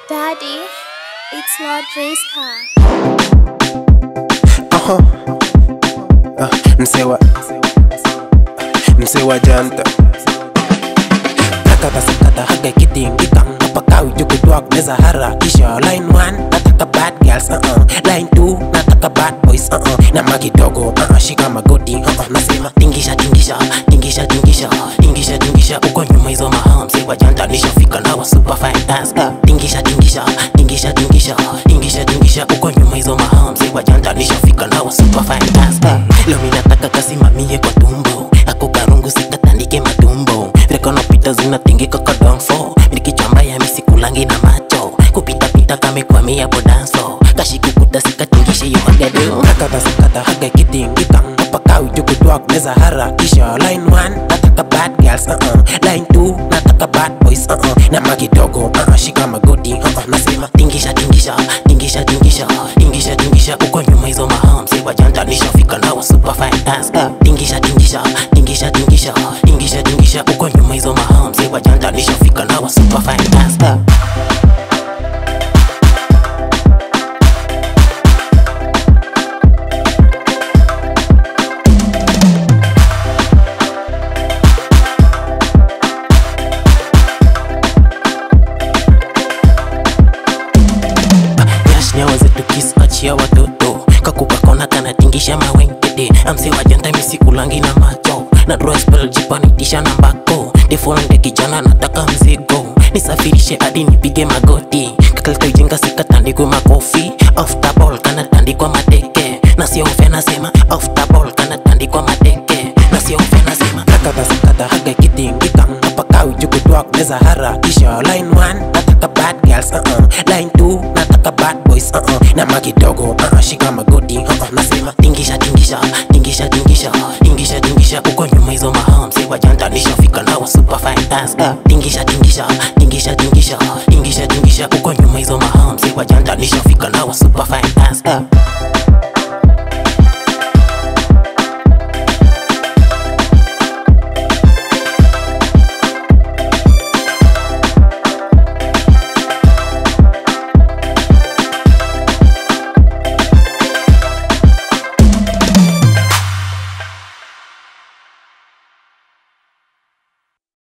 Daddy, it's not race car. Aha. Ah, msewa msewa janta kakata sakata haga kitingitang napakaw jukudwag meza harakisha line 1 nataka bad girls uh -uh. line 2 nataka bad boys uh -uh. na makidogo uh -uh. shika magoti uh -uh. nasema tingisha tingisha tingisha tingisha tingisha tingisha uko nyuma hizo maham sewa janta nishafika nawa super fine ass uh. tingisha tingisha tingisha tingisha tingisha tingisha uko nyuma hizo maham sewa janta nishafika nawa super fine ass uh. leo mimi nataka kasimamie kwa tumbo ako karungu sikatandike matumbo rekono pita zinatingika kwa donfo mikichamba ya misikulangi na macho kupitapita kamekwamia bodanso kashikukuta sikatingishe yo hagado kakata sakata haga kitingika napaka ujukudwak meza harakisha line 1 nataka bad girls uh -uh. line 2 nataka bad boys uh -uh. na makidogo uh -uh. shika magoti uh -uh. nasema tingisha tingisha tingisha tingisha tingisha tingisha uko nyuma hizo maham sewa janta nishafika nawa super fine ass uh. tingisha tingisha tingisha tingisha tingisha tingisha uko nyuma hizo maham sewa janta nishafika nawa super fine ass uh. Yash nyawa zetu kisachia watoto kakukakona kanatingisha mawengede amse wajanta misikulangi na macho na drospel jipanitisha na mbako defonde kijana nataka mzigo nisafirishe hadi nipige magoti kakalkaijenga sikatandikwe makofi aftabol kanatandikwa mateke na siofe nasema aftabol kanatandikwa mateke na siofe nasema kakata sakata haga kitingika napaka ujukudwak meza harakisha line 1 nataka bad girls uh -uh. line 2 nataka bad boys uh -uh. na makidogo uh -uh. shika magoti uh -uh. nasema tingisha tingisha tingisha tingisha tingisha tingisha uko nyuma hizo maham sewa janta nishafika nawa super fine ass uh. tingisha tingisha tingisha tingisha tingisha tingisha uko nyuma hizo maham sewa janta nishafika nawa super fine ass uh.